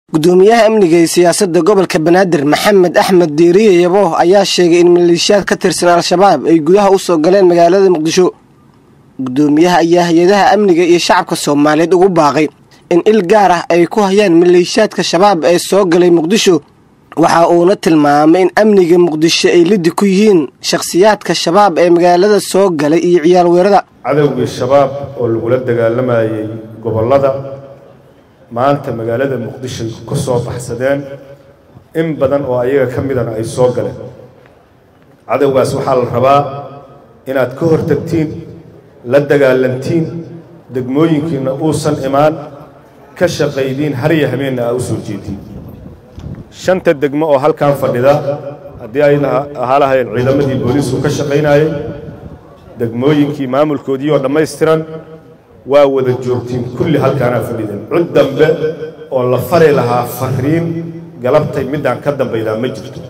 gudoomiyaha amniga iyo siyaasadda gobolka banaadir maxamed axmed diiriye yabo ayaa sheegay in maleeshiyaad ka tirsan al-shabaab ay gudaha u soo galeen magaalada muqdisho gudoomiyaha ayaa hay-adaha amniga iyo shacabka soomaaliyeed ugu baaqay in il gaar ah ay ku hayaan maleeshiyaadka shabaab ee soo galay muqdisho waxa uuna tilmaamay in amniga muqdisho ay liddi ku yihiin shakhsiyaadka shabaab ee magaalada soo galay iyo ciyaal weerada cadowgii shabaab oo lagula dagaalamayay gobollada maanta magaalada muqdisho ku soo baxsadeen in badan oo ayaga ka midana ay soo galeen cadowgaas waxaa la rabaa inaad ka hortagtiin la dagaalantiin degmooyinkiina uusan imaan ka shaqaydiin harya habeenna aa u soo jeediin shanta degmo oo halkan fadhida haddii ay ahaa lahayn ciidamadii booliisku ka shaqaynayay degmooyinkii maamulkoodii oo dhammaystiran waa wada joogtiin kulli halkaanaa fadhideen cud dambe oo la fari lahaa fariin galabtay middaan ka dambaydaa ma jirto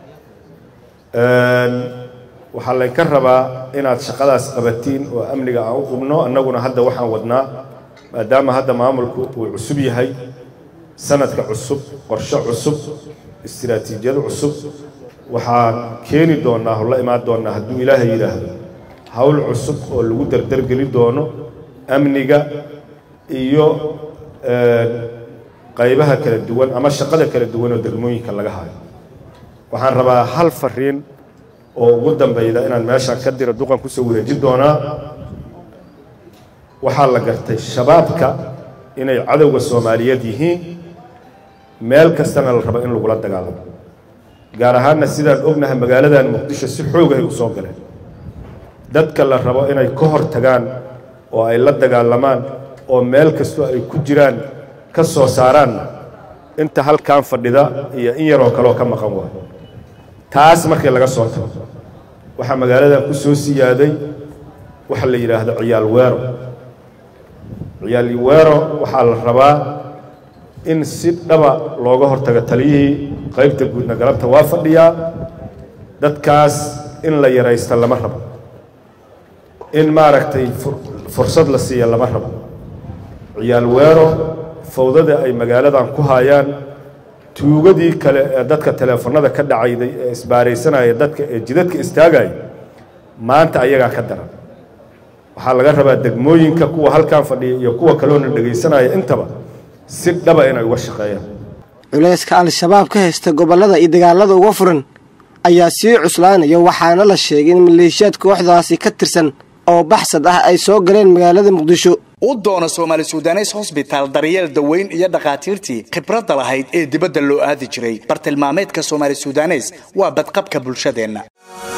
waxaa laynka rabaa inaad shaqadaas qabatiin oo amniga aan u qubno annaguna hadda waxaan wadnaa maadaama hadda maamulku uu cusub yahay sanadka cusub qorshe cusub istiraatiijiyad cusub waxaan keeni doonnaa oo la imaan doonnaa hadduu ilaahay yidhaahdo hawl cusub oo lagu dardargeli doono amniga iyo qaybaha kala duwan ama shaqada kala duwan oo degmooyinka laga hayo waxaan rabaa hal fariin oo ugu dambayda inaan meeshaan ka diro duqan kusoo wareejin doonaa waxaa la gartay shabaabka inay cadowga soomaaliyeed yihiin meel kastana la rabo in lagula dagaalamo gaar ahaanna sidaan ognahay magaaladan muqdisho si xoogahay u soo galeen dadka la rabo inay ka hor tagaan oo ay la dagaalamaan oo meel kastoo ay ku jiraan ka soo saaraanna inta halkan fadhida iyo in yaroo kaleoo ka maqan waayo taas markii laga soo tago waxaa magaaladan ku soo siyaaday waxa la yidhaahdo ciyaal weero ciyaal weero waxaa la rabaa in si dhaba looga hortago taliyihii qaybta guudna galabta waa fadhiyaa dadkaas in la yaraysta lama rabo in maaragtay fursad la siiya lama rabo ciyaal weero fawdada ay magaaladan ku haayaan tuugadii kale ee dadka teleefonnada ka dhacayday ee isbaaraysanaya dadka ee jidadka istaagaya maanta ayagaa ka daran waxaa laga rabaa degmooyinka kuwa halkan fadhiya iyo kuwa kaloona dhegaysanaya intaba si dhaba inay uga shaqeeyaan culayska al-shabaab ka haysta gobollada iyo dagaalada uga furan ayaa sii cuslaanaya waxaana la sheegay in maleeshiyaad kooxdaasi ka tirsan oo baxsad ah ay soo galeen magaalada muqdisho u doona soomaali sudanes hosbitaal daryeel daweyn iyo dhakhaatiirtii khibradda lahayd ee dibadda loo aadi jiray bartilmaameedka soomaali sudanes waa badqabka bulshadeenna